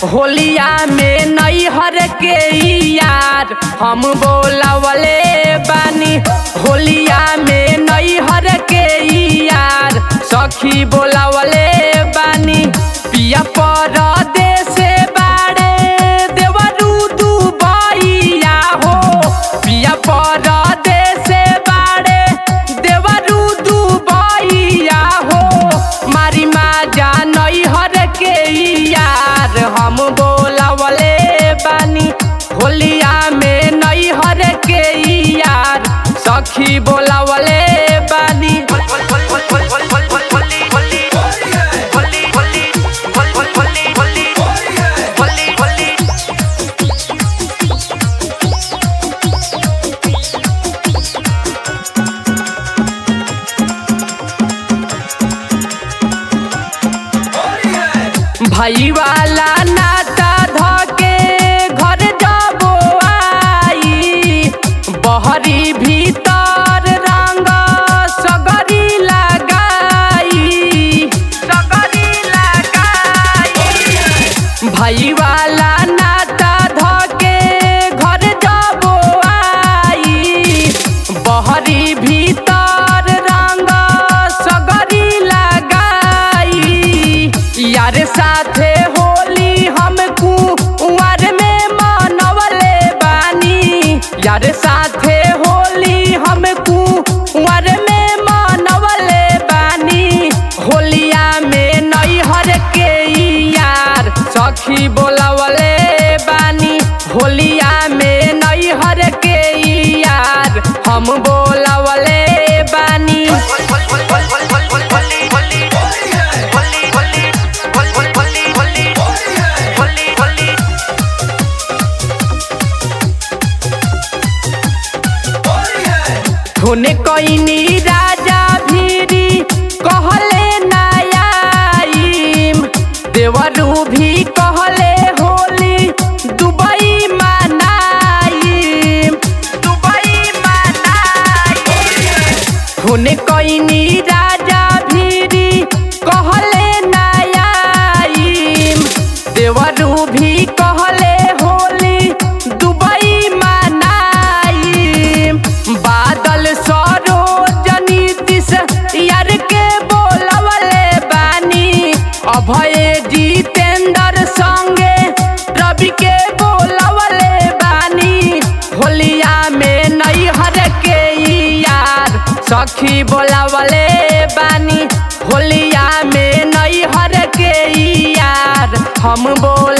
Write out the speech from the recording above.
होलिया में नैहर के यार हम बोलावले बानी होलिया में नैहर के यार सखी बोलावले बानी पिया परदेस बाड़े देवरू दुबैया हो पिया परदेस बाड़े देवरू दुबैया हो मारी माँ जा नैहर के यार हम बोलावले बानी होलिया में नैहर के यार सखी बोलावले बानी भाई वाला नाता धके घर जाबो आई बहरी भीतर रंग सगरी लगाई सगरी लगाई भाई वाला नाता धके घर जाबो आई बहरी भीतर रंग सगरी लगाई यार साथे होली हम कुंवर में मनवले बानी यार साथे होली हम कुंवर में मनवले बानी होलिया में नैहर के यार सखी बोलवले बानी होलिया में नैहर के यार हम बोलवले बानी होने कोइनी राजा भीरी कहले नयाईम देवरू भी कहले होली दुबई मनाईम दुबई मनाईम होने कोइनी राजा भीरी कहले नयाईम देवरू भी कहले होली दुबई मनाईम बादल सरोजनी दिस यार के बोलवले बानी अभय जितेंद्र संगे रवि के बोलवले बानी होलिया में नैहर के यार सखी बोलवले बानी होलिया में नैहर के यार हम बोल